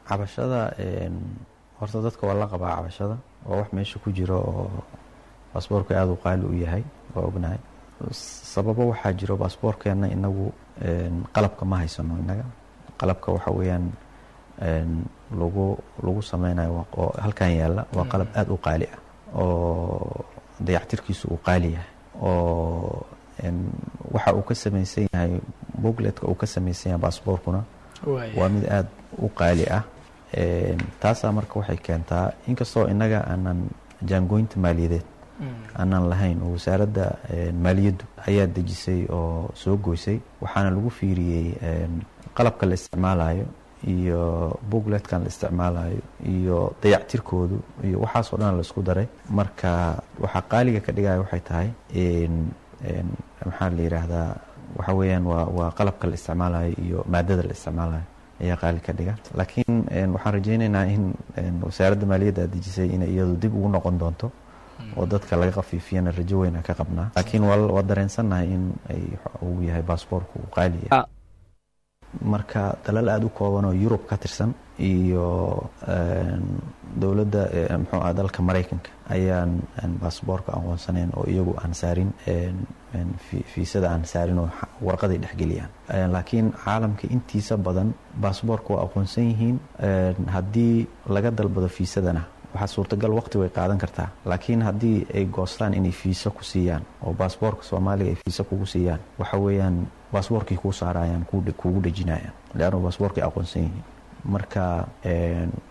cabashada horta dadka waa la qabaa cabashada waa wax meesha ku jiro oo baasboorka aada u qaali u yahay waa ognahay sababo waxaa jiro baasboorkeenna inagu qalabka ma haysano inaga qalabka waxa weeyaan lagu lagu sameynayo oo halkan yaalla waa qalab aada u qaali ah oo dayactirkiisu uu qaali yahay oo waxa uu ka samaysan yahay bogletka uu ka samaysan yahay baasboorkuna waa mid aada u qaali ah taasaa marka waxay keentaa inkastoo innaga aanan jaangooynta maaliyadeed aanan lahayn oo wasaaradda maaliyaddu ayaa dejisay oo soo goysay waxaana lagu fiiriyey qalabka la isticmaalayo iyo bogletkan la isticmaalayo iyo dayactirkoodu iyo waxaasoo dhan la isku daray marka waxaa qaaliga ka dhigaya waxay tahay maxaa la yidhaahdaa waxa weeyaan waa waa qalabka la isticmaalayo iyo maadada la isticmaalayo ayaa qaali ka dhiga laakiin waxaan rajaynaynaa in wasaaradda maaliyadda aad dejisay inay iyadu dib ugu noqon doonto oo dadka laga khafiifiyana rajo weyna ka qabnaa laakiin waa dareensannahay in ay uu yahay baasboorku uu qaali yahay marka dalal aada u kooban oo yurub ka tirsan iyo dowladda muxuu ah dalka maraykanka ayaan baasboorka aqoonsaneyn oo iyagu aan saarin fiisada aan saarin oo warqaday dhexgeliyaan laakiin caalamka intiisa badan baasboorka waa aqoonsan yihiin haddii laga dalbado fiisadana waxaa suurtagal waqti way qaadan kartaa laakiin haddii ay goostaan inay fiisa ku siiyaan oo baasboorka soomaaliga ay fiisa kugu siiyaan waxa weeyaan baasboorkay kuu saarayaan kugu dhejinayaan leannu baasboorkay aqoonsan yihiin marka